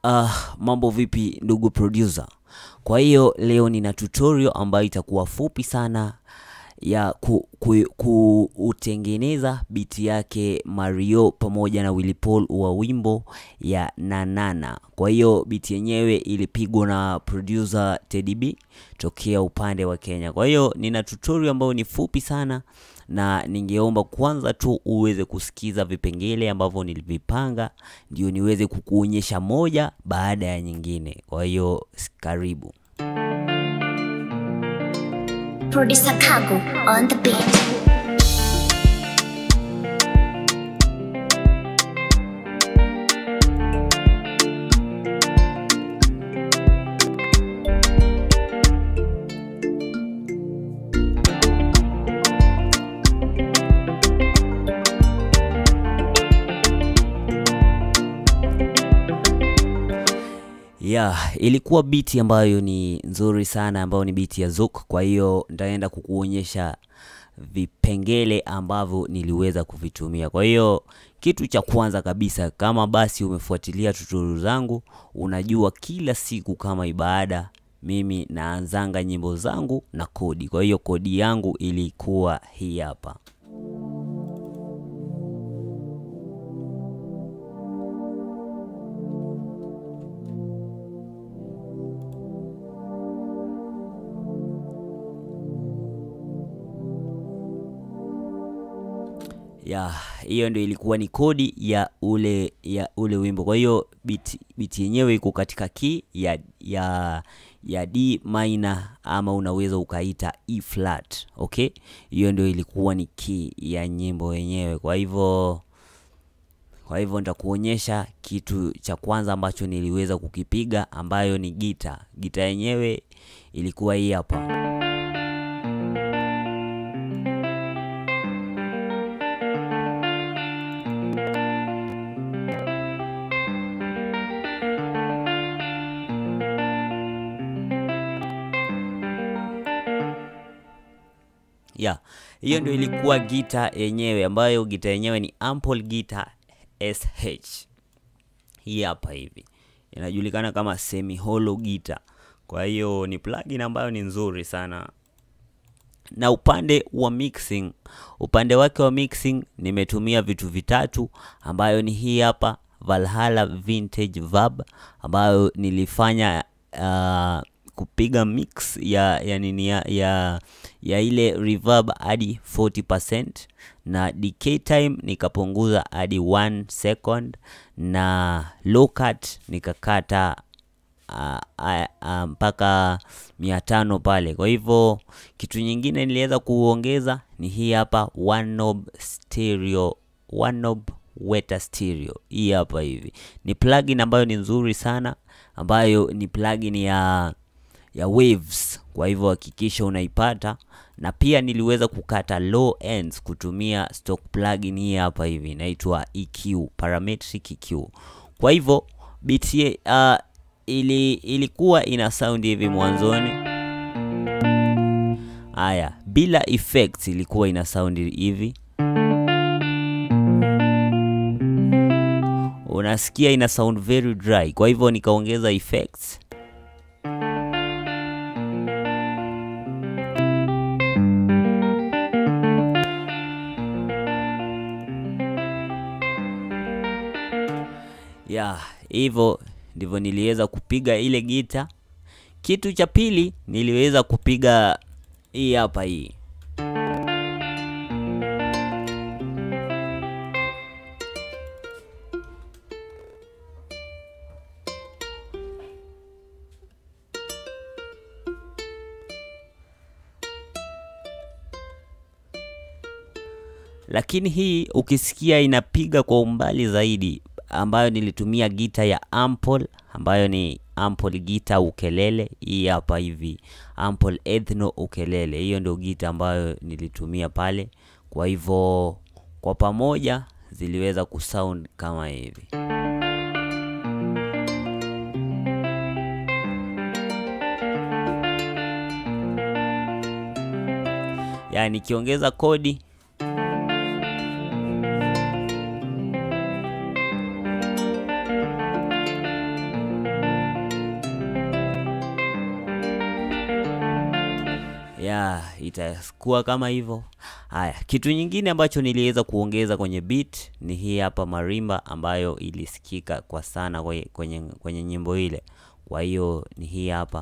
Uh, mambo vipi ndugu producer? Kwa hiyo leo nina tutorial ambayo itakuwa fupi sana ya ku, ku, kuutengeneza biti yake Mario pamoja na Willy Paul wa wimbo ya Nanana. Kwa hiyo biti yenyewe ilipigwa na producer Teddy B tokea upande wa Kenya. Kwa hiyo nina tutorial ambayo ni fupi sana na ningeomba kwanza tu uweze kusikiza vipengele ambavyo nilivipanga ndio niweze kukuonyesha moja baada ya nyingine. Kwa hiyo karibu. Producer Kago on the beat. Yeah, ilikuwa biti ambayo ni nzuri sana ambayo ni biti ya Zouk. Kwa hiyo nitaenda kukuonyesha vipengele ambavyo niliweza kuvitumia. Kwa hiyo kitu cha kwanza kabisa, kama basi umefuatilia tutorial zangu, unajua kila siku kama ibada mimi naanzanga nyimbo zangu na kodi. Kwa hiyo kodi yangu ilikuwa hii hapa. ya hiyo ndio ilikuwa ni kodi ya ule ya ule wimbo. Kwa hiyo biti biti yenyewe iko katika key ya ya ya D minor ama unaweza ukaita E flat. Okay, hiyo ndio ilikuwa ni key ya nyimbo yenyewe. Kwa hivyo kwa hivyo nitakuonyesha kitu cha kwanza ambacho niliweza kukipiga ambayo ni gita. Gita yenyewe ilikuwa hii hapa. ya hiyo ndio ilikuwa gita yenyewe ambayo gita yenyewe ni ample gita sh hii hapa hivi inajulikana kama semi hollow gita kwa hiyo ni plugin ambayo ni nzuri sana na upande wa mixing upande wake wa mixing nimetumia vitu vitatu ambayo ni hii hapa Valhalla Vintage Verb ambayo nilifanya uh, kupiga mix ya ya nini ya, ya, ya ile reverb hadi 40% na decay time nikapunguza hadi 1 second na low cut nikakata uh, uh, uh, mpaka mia tano pale. Kwa hivyo kitu nyingine niliweza kuongeza ni hii hapa one knob stereo, one knob weta stereo. Hii hapa hivi ni plugin ambayo ni nzuri sana, ambayo ni plugin ya ya waves. Kwa hivyo hakikisha unaipata, na pia niliweza kukata low ends kutumia stock plugin hii hapa hivi inaitwa EQ, parametric EQ. Kwa hivyo beat uh, ili ilikuwa ina sound hivi mwanzoni. Haya, bila effects ilikuwa ina sound hivi, unasikia ina sound very dry. Kwa hivyo nikaongeza effects ya hivyo ndivyo niliweza kupiga ile gita. Kitu cha pili niliweza kupiga hii hapa hii lakini hii ukisikia inapiga kwa umbali zaidi ambayo nilitumia gita ya ample ambayo ni ample gita ukelele. Hii hapa hivi ample ethno ukelele, hiyo ndio gita ambayo nilitumia pale. Kwa hivyo kwa pamoja ziliweza kusound kama hivi. Yani nikiongeza kodi ya itakuwa kama hivyo. Haya, kitu nyingine ambacho niliweza kuongeza kwenye beat ni hii hapa marimba ambayo ilisikika kwa sana kwenye, kwenye, kwenye nyimbo ile. Kwa hiyo ni hii hapa.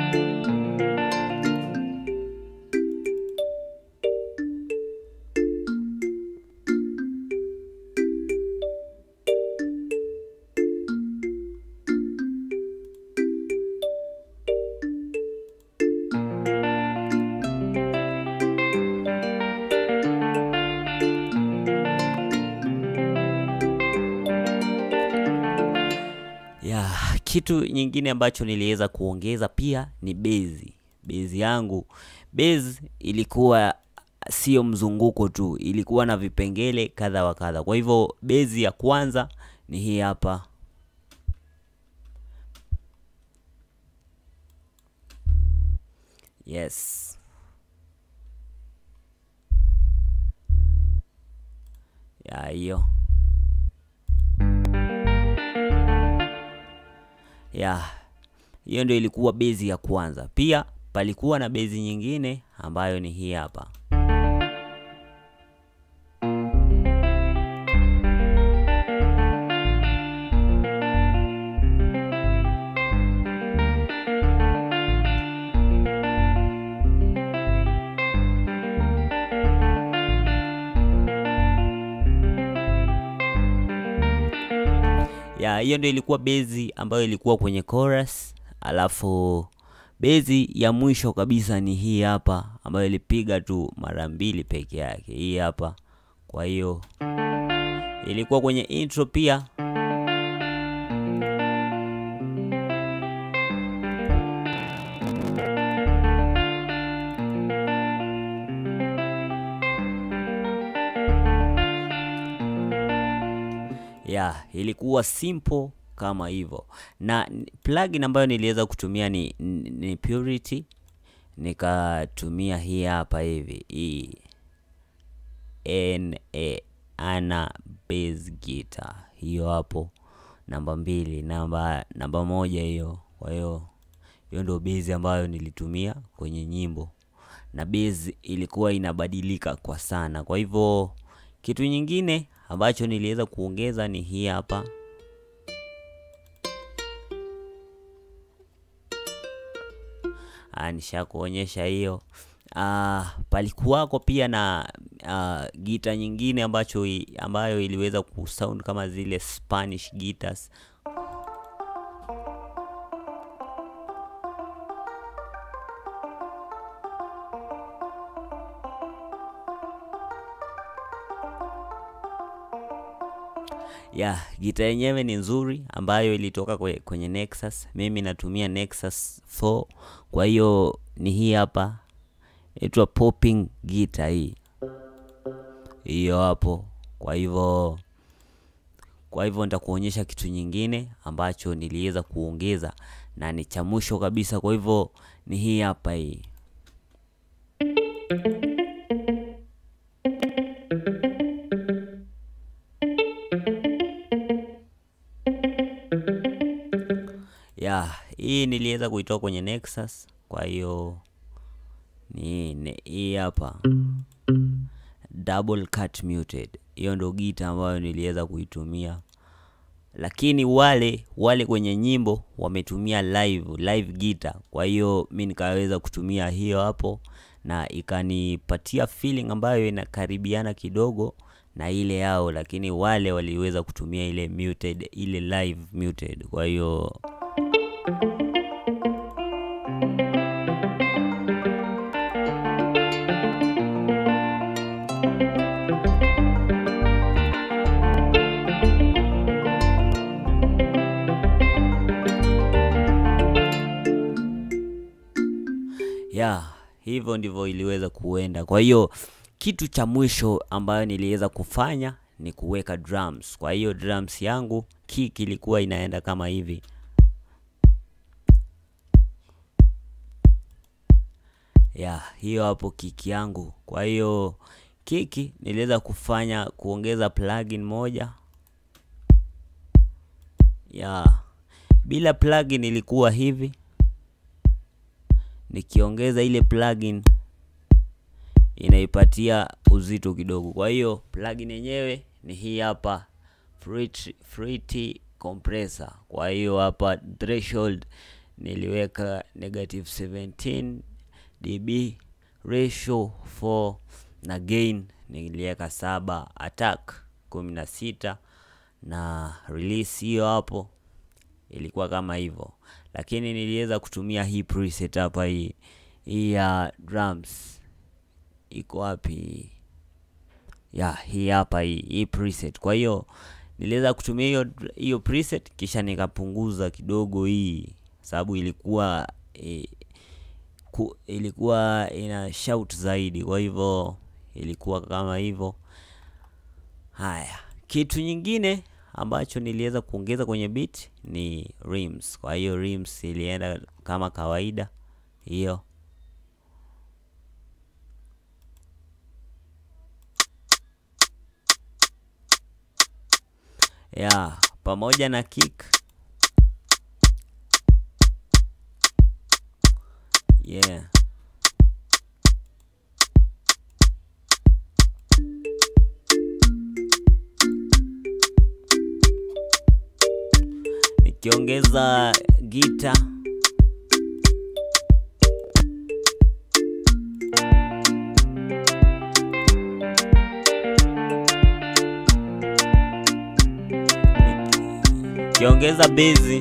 Ya, kitu nyingine ambacho niliweza kuongeza pia ni bezi. Bezi yangu, bezi ilikuwa sio mzunguko tu, ilikuwa na vipengele kadha wa kadha. Kwa hivyo bezi ya kwanza ni hii hapa. Yes. Ya hiyo. ya hiyo ndio ilikuwa bezi ya kwanza. Pia palikuwa na bezi nyingine ambayo ni hii hapa. ya hiyo ndio ilikuwa bezi ambayo ilikuwa kwenye chorus, alafu bezi ya mwisho kabisa ni hii hapa ambayo ilipiga tu mara mbili peke yake, hii hapa. Kwa hiyo ilikuwa kwenye intro pia. ya ilikuwa simple kama hivyo, na n- plugin ambayo niliweza kutumia ni, ni ni Purity, nikatumia hii hapa hivi hii na ana bass guitar hiyo hapo, namba mbili, namba namba moja hiyo. Kwa hiyo hiyo ndio bass ambayo nilitumia kwenye nyimbo, na bass ilikuwa inabadilika kwa sana. Kwa hivyo kitu nyingine ambacho niliweza kuongeza ni hii hapa. Ah, nishakuonyesha hiyo. Ah, palikuwako pia na ah, gita nyingine ambacho i- ambayo iliweza kusound kama zile Spanish guitars. ya gita yenyewe ni nzuri ambayo ilitoka kwe- kwenye Nexus. Mimi natumia Nexus 4 kwa hiyo ni hii hapa, inaitwa popping guitar hii hiyo hapo. Kwa hivyo kwa hivyo nitakuonyesha kitu nyingine ambacho niliweza kuongeza na ni cha mwisho kabisa. Kwa hivyo ni hii hapa hii. ya hii niliweza kuitoa kwenye Nexus, kwa hiyo ni ni- hii hapa double cut muted. Hiyo ndo gita ambayo niliweza kuitumia, lakini wale wale kwenye nyimbo wametumia live live guitar, kwa hiyo mi nikaweza kutumia hiyo hapo na ikanipatia feeling ambayo inakaribiana kidogo na ile yao, lakini wale waliweza kutumia ile muted, ile live muted, kwa hiyo ya hivyo ndivyo iliweza kuenda. Kwa hiyo kitu cha mwisho ambayo niliweza kufanya ni kuweka drums. Kwa hiyo drums yangu kick ilikuwa inaenda kama hivi. ya hiyo hapo kiki yangu. Kwa hiyo kiki niliweza kufanya kuongeza plugin moja ya bila plugin ilikuwa hivi, nikiongeza ile plugin inaipatia uzito kidogo. Kwa hiyo plugin yenyewe ni hii hapa Fruity, Fruity compressor. Kwa hiyo hapa threshold niliweka negative 17 dB, ratio 4 na gain niliweka saba, attack kumi na sita na release hiyo hapo ilikuwa kama hivyo, lakini niliweza kutumia hii preset hapa, hii hii ya drums iko wapi? Ya hii hapa hii hii preset. Kwa hiyo niliweza kutumia hiyo hiyo preset, kisha nikapunguza kidogo hii, sababu ilikuwa e, ku, ilikuwa ina shout zaidi, kwa hivyo ilikuwa kama hivyo. Haya, kitu nyingine ambacho niliweza kuongeza kwenye beat ni rims. Kwa hiyo rims ilienda kama kawaida hiyo ya pamoja na kick yeah. Nikiongeza gita nikiongeza bezi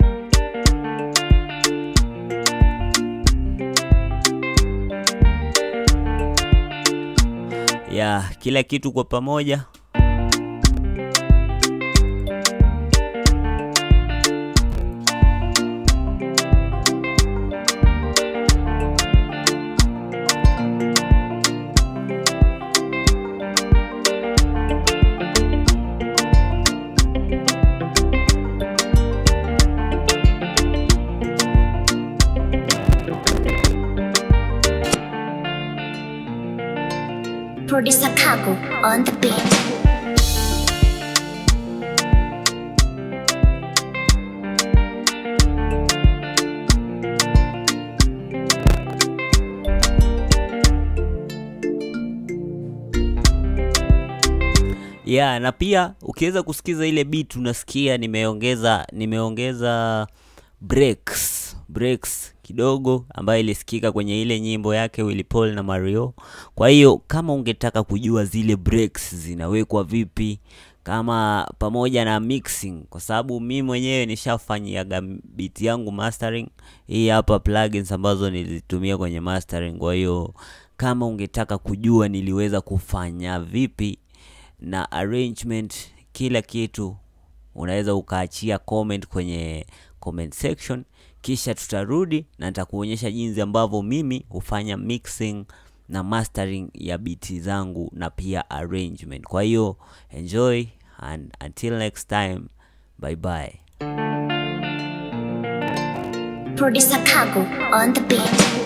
ya kila kitu kwa pamoja Producer Kago on the beat. ya na pia ukiweza kusikiza ile beat unasikia nimeongeza nimeongeza breaks breaks kidogo ambayo ilisikika kwenye ile nyimbo yake Willy Paul na Mario. Kwa hiyo kama ungetaka kujua zile breaks zinawekwa vipi, kama pamoja na mixing, kwa sababu mi mwenyewe nishafanyiaga beat yangu mastering. Hii hapa plugins ambazo nilizitumia kwenye mastering. Kwa hiyo kama ungetaka kujua niliweza kufanya vipi na arrangement, kila kitu unaweza ukaachia comment kwenye comment section, kisha tutarudi na nitakuonyesha jinsi ambavyo mimi hufanya mixing na mastering ya biti zangu na pia arrangement. Kwa hiyo enjoy and until next time, bye bye. Producer Kago on the beat.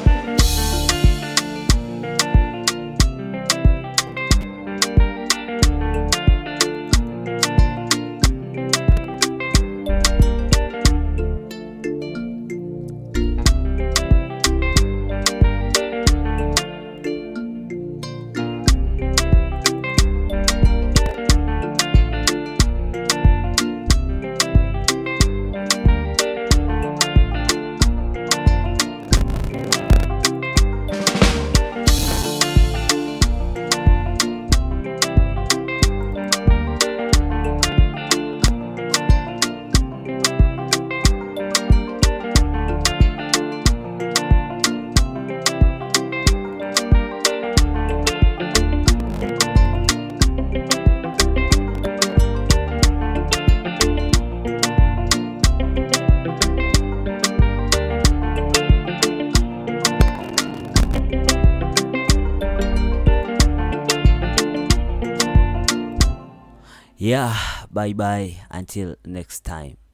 Yeah, bye bye until next time.